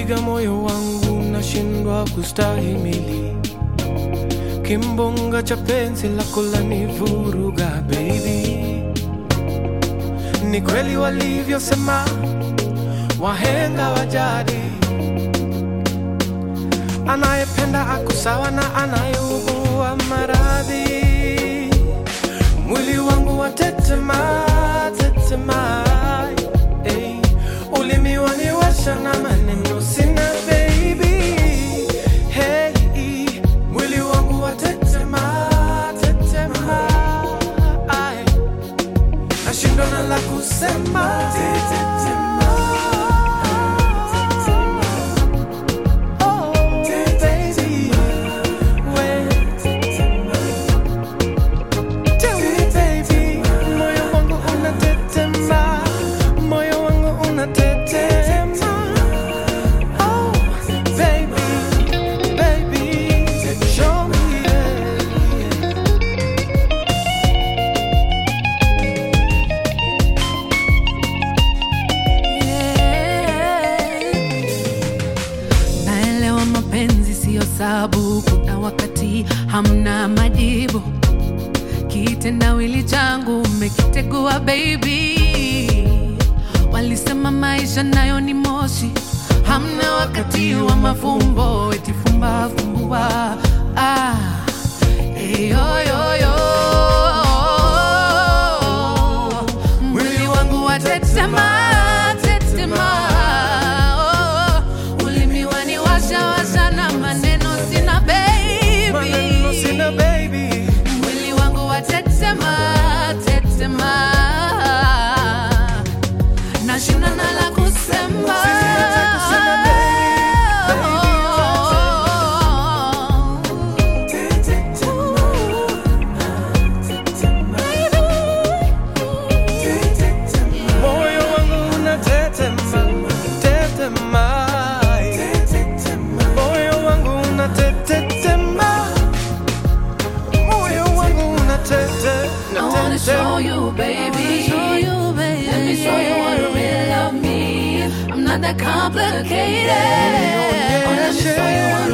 unapiga moyo wangu, nashindwa kustahimili. Kimbunga cha penzi lako lanivuruga baby. Ni kweli walivyosema wahenga wa jadi, anayependa ako sawa na anayeugua maradhi. Mwili wangu watetema tetema, hey. Ulimi waniwasha na maneno sina baby, hey. Mwili wangu watetema tetema, ay. Nashindwa na la kusema Oh, baby, we. Tell me baby, moyo wangu unatetema, moyo wangu unatetema. Oh, baby, baby, show me, yeah. Naelewa mapenzi siyo sabu, kuna wakati hamna majibu. Kitendawili changu umekitegua baby. Walisema maisha nayo ni moshi, hamna wakati wa mafumbo, eti fumba fumbua. Ah, eh, yo, yo, yo. Mwili wangu watetema, tetema. Oh, ulimi waniwasha washa na maneno sina Maneno baby. sina baby Mwili wangu watetema, tetema. Nashinda na la kusema. Sisi hata kusema baby, baby, Moyo wangu unatetema, tetema. Moyo wangu unatetetema. Moyo wangu unatete- I wanna show unatete- you, baby. Let me show you what real love means. I'm not that complicated. Oh, let me show you what